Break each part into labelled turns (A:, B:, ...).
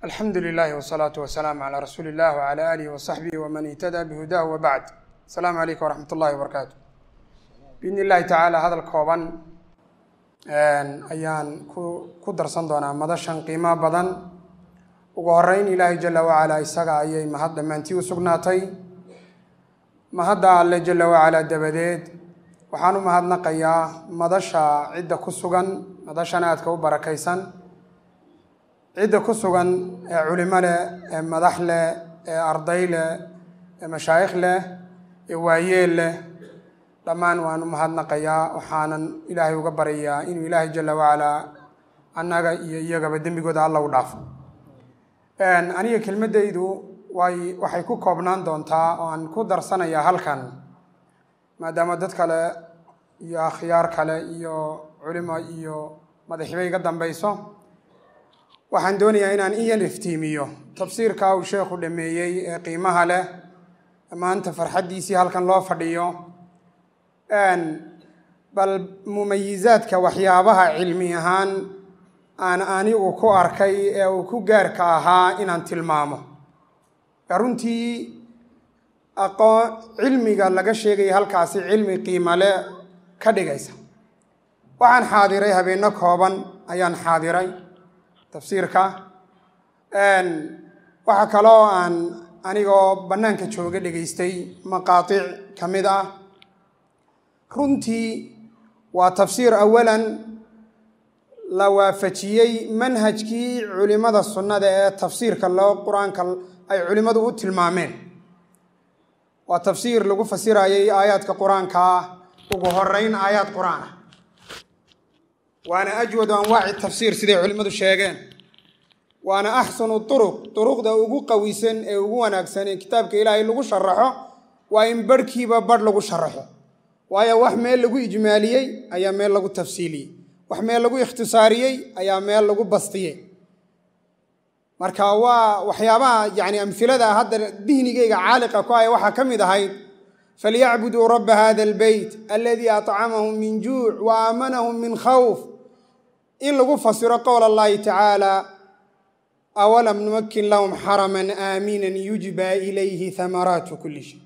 A: alxamdu lilahi wsalaatu wasalaamu calaa rasuuli illah wcala aalihi wasaxbihi waman ihtadaa bihudaah wabacd asalaamu calaykum waraxmat ullahi wabarakaatu biidni illahi tacaala hadal kooban ayaan ku ku darsan doonaa madashan qiimo badan ugu horeyn ilaahay jala wacalaa isaga ayay mahad dhammaantii u sugnaatay mahadda alle jala wacalaa dabadeed waxaan u mahadnaqayaa madasha cidda ku sugan madashan aadka u barakaysan cidda ku sugan ee culimo leh ee madax leh ee arday leh ee mashaayikh leh ee waayeel leh dhammaan waan u mahadnaqayaa waxaanan ilaahay uga baryayaa inuu ilaahay jala wacalaa annaga iyo iyagaba dembigooda alla u dhaafo aniga kelmaddaydu way waxay ku koobnaan doontaa oo aan ku darsanayaa halkan maadaama dad kale iyo akhyaar kale iyo culimo iyo madaxiba iga dambayso waxaan doonayaa inaan in yar iftiimiyo tafsiirka uu sheekhu dhameeyey ee qiimaha leh maanta farxaddiisii halkan loo fadhiyo bal mumayizaadka waxyaabaha cilmi ahaan aan anigu ku arkay ee uu ku gaarka ahaa inaan tilmaamo runtii aqoon cilmiga laga sheegaya halkaasi cilmi qiimale ka dhigaysa waxaan xaadiray habeenno kooban ayaan xaadiray tafsiirka waxaa kaloo aan anigoo bannaanka jooga dhegaystay maqaatic ka mid ah runtii waa tafsiir awalan la waafajiyey manhajkii culimada sunnada ee tafsiirka loo qur-aanka ay culimmadu u tilmaameen waa tafsiir lagu fasirayay aayaadka qur-aankaa ugu horeyn aayaad qur-aan ah waana ajwadu anwaaci tafsiir siday culimmadu sheegeen waana axsanu turuq duruqda ugu qawisan ee ugu wanaagsan ee kitaabka ilaahay lagu sharaxo waa in barhkiiba barh lagu sharaxo waayo wax meel lagu ijmaaliyey ayaa meel lagu tafsiiliyey wax meel lagu ikhtisaariyey ayaa meel lagu bastiyey marka waa waxyaabaha yani amhilada hadda dihnigayga caaliqa ku aya waxaa ka mid ahayd falyacbuduu rabba hada albeyt aladii acamahum min juuc wa aamanahum min khawf in lagu fasiro qowl allahi tacaala awalam numakin lahum xaraman aaminan yujba ilayhi hamaraatu kuli shay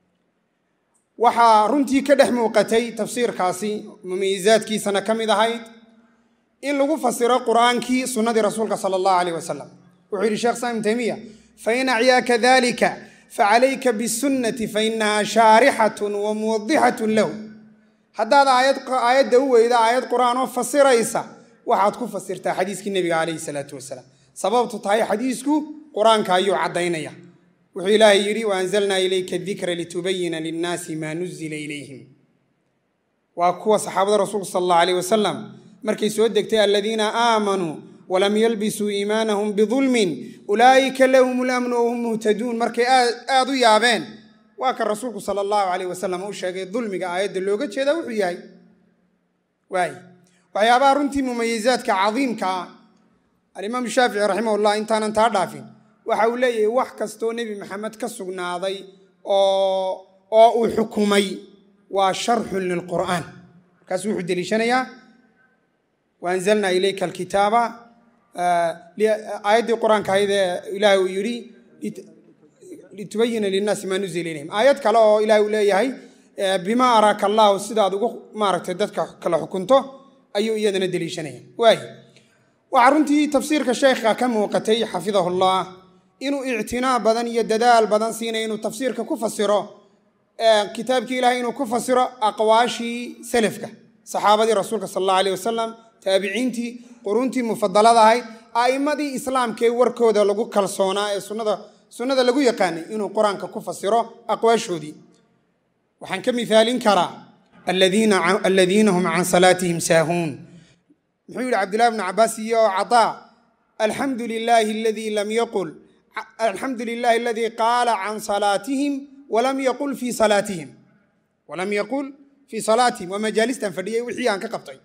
A: waxaa runtii ka dhex muuqatay tafsiirkaasi mumayizaadkiisana ka mid ahayd in lagu fasiro qur'aankii sunnadii rasuulka sala allahu aleyh wasalam wuxuu yidhi sheekh islam ibn taymiya fain acyaaka dalika facalayka bisunnati fainaha shaarixatun wa muwadixatun lahu haddaad aayadda u weyda aayad qur'aan oo fasiraysa waxaad ku fasirtaa xadiiskii nebiga calayhi salaatu wasalaam sababtu tahay xadiisku qur-aanka ayuu caddaynaya wuxuu ilaahay yidhi waanzalnaa ilayka dikra litubayina linnaasi maa nuzila ilayhim waa kuwa saxaabada rasuulka sala allahu aleyh wasalam markay soo degtay aladiina aamanuu walam yalbisuu iimaanahum bidulmin ulaa'ika lahum lamnu wahum muhtaduun markay aad u yaabeen waa kan rasuulku sala allahu aleyh wasalam u sheegay dulmiga aayadda looga jeeda wuxuu yahay waay waxyaabaha runtii mumayizaadka cadiimka ah alimaam shaafici raximahullah intaanan taa dhaafin waxa uu leeyahay wax kastoo nebi maxamed ka sugnaaday oo uu xukumay waa sharxun lilqur'aan markaasu wuxuu deliishanayaa waanzalnaa ilayka alkitaaba aayaddii qur-aanka ahayd ee ilaahay uu yidhi litubayina linnaasi maa nuzila ilayhim aayad kale oo ilahay uu leeyahay bimaa araaka allahu sidaad ugu maaragtay dadka kala xukunto ayuu iyadana deliishanaya waay waxaa runtii tafsiirka sheekha ka muuqatay xafidahullah inuu ictinaa badan iyo dadaal badan siinaya inuu tafsiirka ku fasiro kitaabkii ilahay inuu ku fasiro aqwaashii selafka saxaabadii rasuulka sal allahu aleyh wasalam taabiciintii quruntii mufadalada ahayd a'immadii islaamkaee warkooda lagu kalsoonaa ee sunnada sunnada lagu yaqaanay inuu qur-aanka ku fasiro aqwaashoodii waxaan ka mihaalin karaa aladiina hum can salaatihim saahuun muxuu yidhi cabdillahi bnu cabaas iyo cataa alxamdu lilaahi aladii lam yaqul alxamdu lilahi aladii qaala can salaatihim walam yaqul fii salaatihim walam yaqul fii salaatihim waa majaalistan fadhiyay wixii aan ka qabtay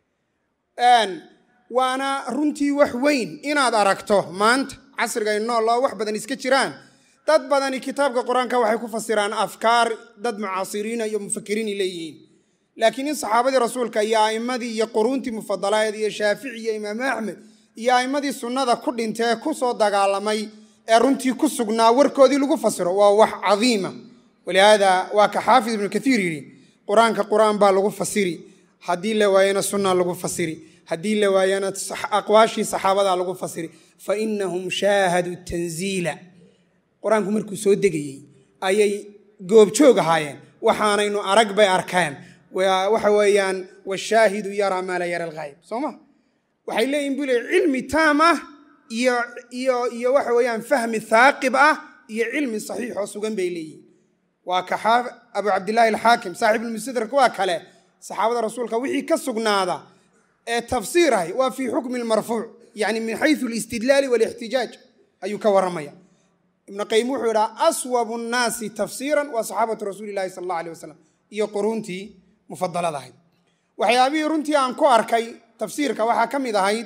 A: waana runtii wax weyn inaad aragto maanta casriga nool oo wax badan iska jiraan dad badani kitaabka qur-aanka waxay ku fasiraan afkaar dad mucaasiriina iyo mufakiriini leeyihiin laakiin in saxaabadii rasuulka iyo a'immadii iyo quruuntii mufadalaeed iyo shaafici iyo imaamu axmed iyo a'immadii sunnada ku dhintay ee ku soo dagaalamay ee runtii ku sugnaa warkoodii lagu fasiro waa wax cadiima walihaada waa ka xaafid ibnu kaiir yidhi qur-aanka qur-aan baa lagu fasiri haddii la waayana sunna lagu fasiri haddii la waayana aqwaashii saxaabadaa lagu fasiri fa inahum shaahaduu tanziila qur-aanku markuu soo degayey ayay goobjoog ahaayeen waxaanaynu arag bay arkeen waxa weeyaan washaahidu yaraa maa la yara alghayb soo ma waxay leeyihin buu le cilmi taam ah iyo iyo iyo waxa weeyaan fahmi haaqib ah iyo cilmi saxiix oo sugan bay leeyihin waa ka abu cabdillaahi alxaakim saaxib ulmustadrak waa kale saxaabada rasuulka wixii ka sugnaada ee tafsiir ahay waa fii xukmi lmarfuuc yani min xayu alistidlaali walixtijaaj ayuu ka warramaya ibnu qayim wuxuu idhaha aswabu nnaasi tafsiiran waa saxaabatu rasuuli lahi sala allah aleh wasalam iyo quruuntii mufadalada ahayd waxyaabihii runtii aan ku arkay tafsiirka waxaa ka mid ahayd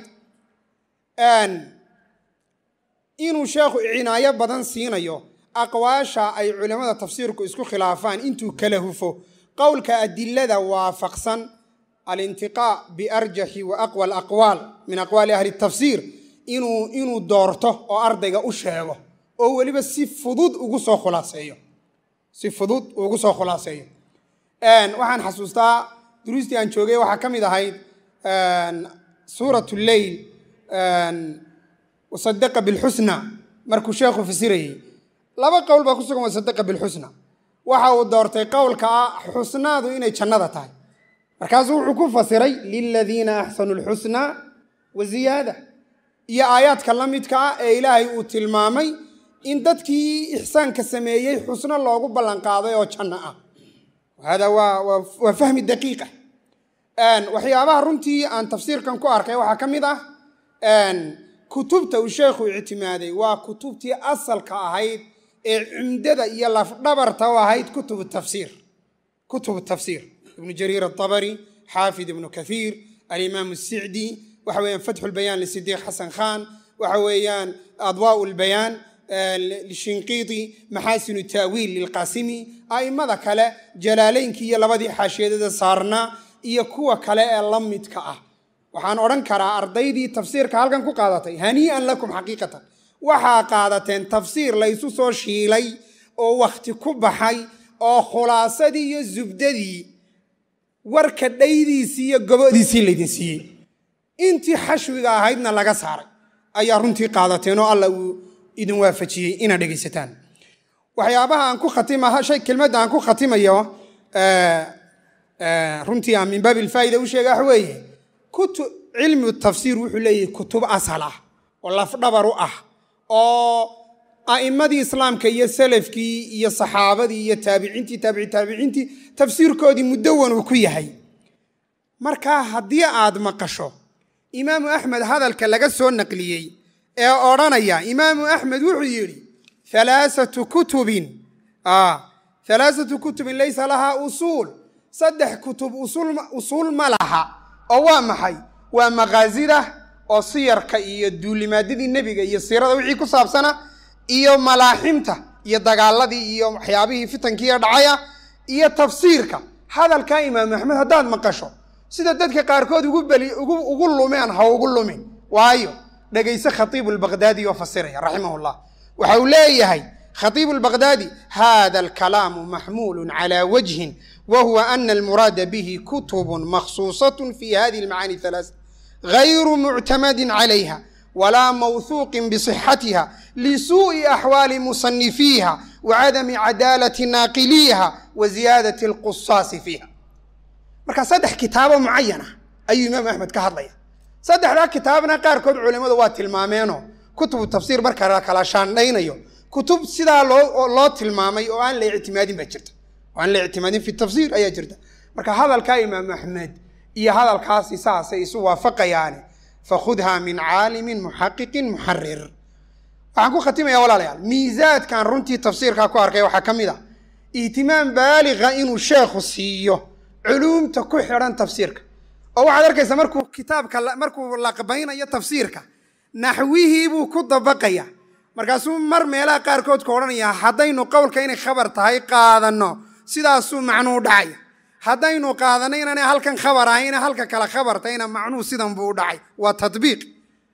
A: inuu sheekhu cinaayo badan siinayo aqwaasha ay culimmada tafsiirku isku khilaafaan intuu kala hufo qowlka adilada waafaqsan alintiqaa biarjaxi wa aqwa alaqwaal min aqwaali ahli tafsiir inuu inuu doorto oo ardayga u sheego oo weliba si fudud ugu soo khulaaseeyo si fudud ugu soo khulaaseeyo waxaan xasuustaa duruustii aan joogay waxaa ka mid ahayd suurat lleyl wasadaqa bilxusna markuu sheekhu fasirayey laba qowl baa ku sugan wasadaqa bilxusna waxa uu doortay qowlka ah xusnaadu inay jannada tahay markaasuu wuxuu ku fasiray liladiina axsanu lxusna wa ziyaada iyo aayaadka la midka ah ee ilaahay uu tilmaamay in dadkii ixsaanka sameeyey xusno loogu ballanqaaday oo janno ah hada waa fahmi daqiiqa waxyaabaha runtii aan tafsiirkan ku arkay waxaa ka mid ah kutubta uu sheekhu ictimaaday waa kutubtii asalka ahayd ee cumdada iyo lafdhabarta u ahayd kutubu tafsiir kutubu tafsiir ibnu jariir atabari xaafid ibnu kathiir alimaam asicdi waxa weeyaan fatxu lbayaan lisidiiq xasan khan waxa weeyaan adwaau lbayaan lishinqiiti maxaasinu taawiil lilqaasimi a'immada kale jalaalaynkii iyo labadii xaashiyadada saarnaa iyo kuwa kale ee la midka ah waxaan odhan karaa ardaydii tafsiirka halkan ku qaadatay hanii'an lakum xaqiiqatan waxaa qaadateen tafsiir laysu soo shiilay oo wakhti ku baxay oo khulaasadii iyo zubdadii warka dhaydiisii iyo gobodiisii laydin siiyey intii xashwiga ahaydna laga saaray ayaa runtii qaadateen oo alla uu idin waafajiyey inaad dhegaysataan waxyaabaha aan ku khatimaha shay kelmadda aan ku khatimayo runtii aan min baabi ilfaa'ida u sheega wax weeye kutu cilmu tafsiir wuxuu leeyahay kutub asal ah oo lafdhabar u ah oo a'immadii islaamka iyo salafkii iyo saxaabadii iyo taabiciintii taabici taabiciintii tafsiirkoodii mudawan uu ku yahay markaa haddii aad maqasho imaamu axmed hadalka laga soo naqliyey ee odhanaya imaamu axmed wuxuu yidhi alaaatu kutubin alaaatu kutubin laysa lahaa usuul saddex kutub usuul ma laha oo waa maxay waa makaasida oo siyarka iyo duulimaadadii nebiga iyo siirada wixii ku saabsana iyo malaaximta iyo dagaaladii iyo waxyaabihii fitankiiyo dhacaya iyo tafsiirka hadalkaa imaamu axmed haddaad maqasho sida dadka qaarkood ugu lumeen ha ugu lumin waayo dhegayse khatiibu lbaqdaadi oo fasiraya raximah llah waxa uu leeyahay khatiibu lbaqdaadi hada alkalaamu maxmuulu cala wajhin wa huwa ana almuraada bihi kutubun makhsuusat fi hadihi almacaani halaas gayru muctamadin calayha walaa mawhuuqin bisixatiha lisuuءi axwaali musanifiiha wacadami cadaalati naaqiliiha wa ziyaadati alqusaasi fiiha marka saddex kitaabo mucayana ayuu imaam axmed ka hadlaya saddexdaa kitaabna qaarkood culimmadu waa tilmaameenoo kutubu tafsiir marka la kala shaandhaynayo kutub sidaa loo tilmaamay oo aan la ictimaadin baa jirta oo aan la ictimaadin fi tafsiir ayaa jirta marka hadalkaa imaam axmed iyo hadalkaasi saasay isu waafaqayaane fakhudha min caalimin muxaqiqin muxarir waxaan ku khatimaya walaalayaal miisaadkan runtii tafsiirkaa ku arkay waxaa ka mid a ihtimaam baaliga inuu sheekhu siiyo culuumta ku xidhan tafsiirka oo waxaad arkaysaa markuu kitaabka markuu laqbaynayo tafsiirka naxwihii buu ku dabaqaya markaasuu mar meelaha qaarkood ka odhanaya haddaynu qowlka inay khabar tahay qaadanno sidaasuu macnuu dhacaya haddaynu qaadanno inaanay halkan khabar ahayna halka kale khabar tahayna macnuu sidan buu u dhacay waa tadbiiq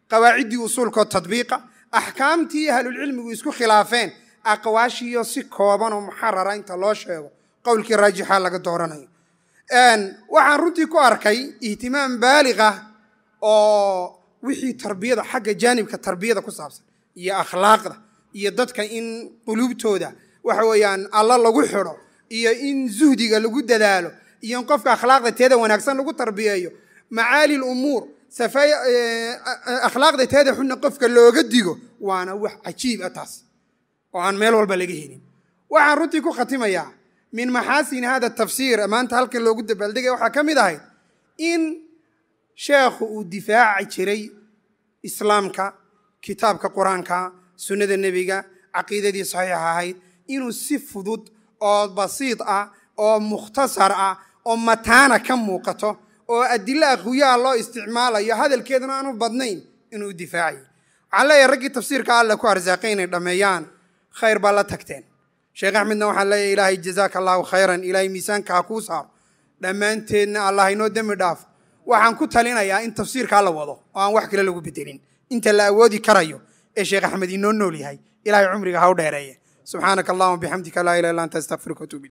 A: qawaaciddii usuulkoo tadbiiqa axkaamtii ahlulcilmigu isku khilaafeen aqwaashiiyo si kooban oo muxarara inta loo sheego qowlkii raajixa laga dooranayo waxaan runtii ku arkay ihtimaam baalig ah oo wixii tarbiyada xagga jaanibka tarbiyada ku saabsan iyo akhlaaqda iyo dadka in quluubtooda waxa weeyaan alla lagu xidho iyo in zuhdiga lagu dadaalo iyo in qofka akhlaaqda teeda wanaagsan lagu tarbiyeeyo macaali lumuur akhlaaqda teeda xunna qofka looga digo waana wax cajiib ah taas oo aan meel walba laga helin waxaan runtii ku khatimayaa min maxaasin hada tafsiir maanta halkan loogu dabaaldegaya waxaa ka mid ahayd in sheekhu uu difaaci jiray islaamka kitaabka qur-aanka sunnada nebiga caqiidadii saxiixa ahayd inuu si fudud oo basiid ah oo mukhtasar ah oo mataana ka muuqato oo adilo aqwiyaha loo isticmaalayo hadalkeeduna aanu badnayn inuu difaacayo waxaan leeyahay raggii tafsiirka alle ku arsaaqay inay dhammeeyaan khayr baa la tagteen sheekh axmedna waxaan leeyahay ilaahay jazaaka allahu khayran ilaahay miisaanka ha kuu saaro dhammaanteedna allah inoo dembi dhaafo waxaan ku talinayaa in tafsiirkaa la wado oo aan wax kale lagu bedelin inta la awoodi karayo ee sheekh axmed inoo nool yahay ilahay cumriga ha u dheereeye subxaanaka allahuma bixamdika laa ilaha illa anta astaqfiruka watuub